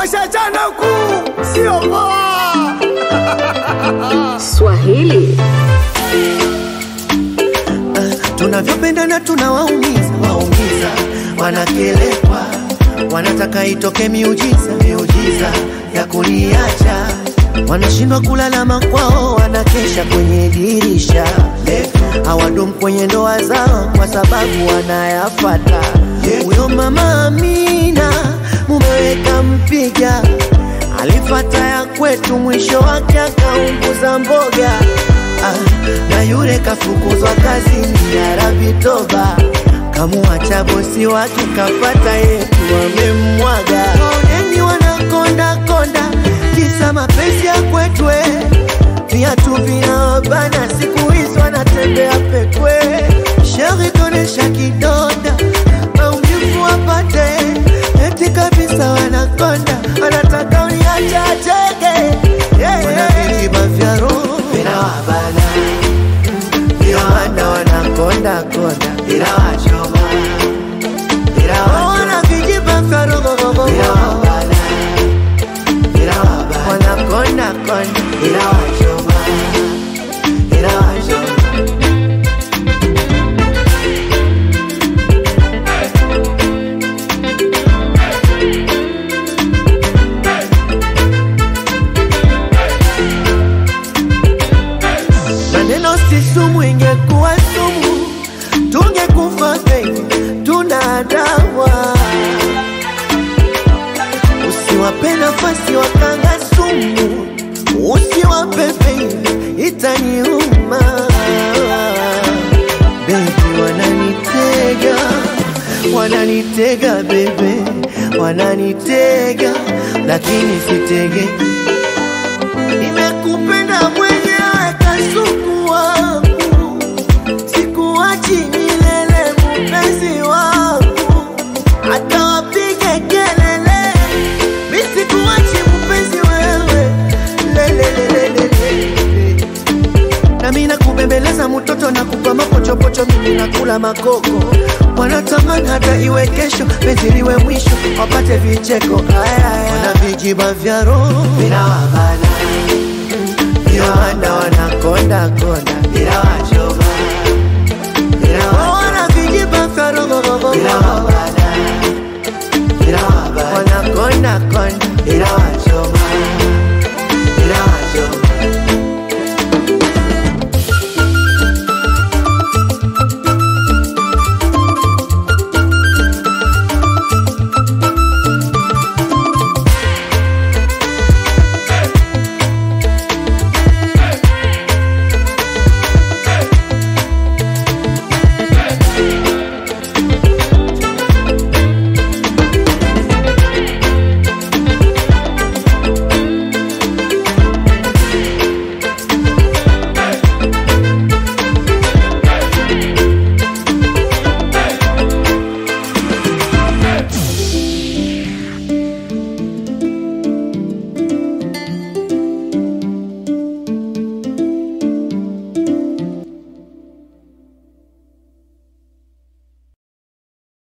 washachana kuu, sio poa. Swahili tunavyopendana tunawaumiza waumiza, wanakelekwa, wanataka itoke miujiza miujiza ya kuniacha, wanashindwa kulalama kwao, wanakesha kwenye dirisha, hawadumu kwenye ndoa zao kwa sababu wanayafata. Huyo mama Amina mumeweka mpiga alifata ya kwetu, mwisho wake akaunguza mboga ah, na yule kafukuzwa kazini ya Rabi toba, kamuacha bosi wake kapata yetu wamemmwaga. Waoneni wanakonda konda, kisa mapenzi ya kwetu eh. viatu vinawabana, siku hizi wanatembea pekwe. Sheri tonesha kidonda, maumivu wapate, eti kabisa wanakonda, wanataka uniache acheke yeah, yeah. Vijiba vya roho vinawabana, vinawanda wanakonda konda, vinawachoma, vinawachoma, vijiba vya roho vinawabana, vinawabana, wanakonda konda, vinawachoma, vinawachoma. maneno si sumu, ingekuwa sumu tungekufa baby, tuna dawa. Usiwape nafasi wakanga sumu, usiwape baby, itaniuma baby, wananitega wananitega bebe, wananitega lakini sitege nimekupenda mwenyewe kasuku wangu, sikuachi milele mpenzi wangu, hata wapige kelele, mi sikuachi mpenzi wewe lelelelelele nami nakubembeleza mtoto na kupa mapochopocho, mimi nakula makoko, wanatamani hata iwe kesho, penzi liwe mwisho, wapate vicheko. Ayaya, na vijiba vya roho vinawabana, vinawanda, wanakonda konda, vinawachoma, wana vijiba vya roho vinawabana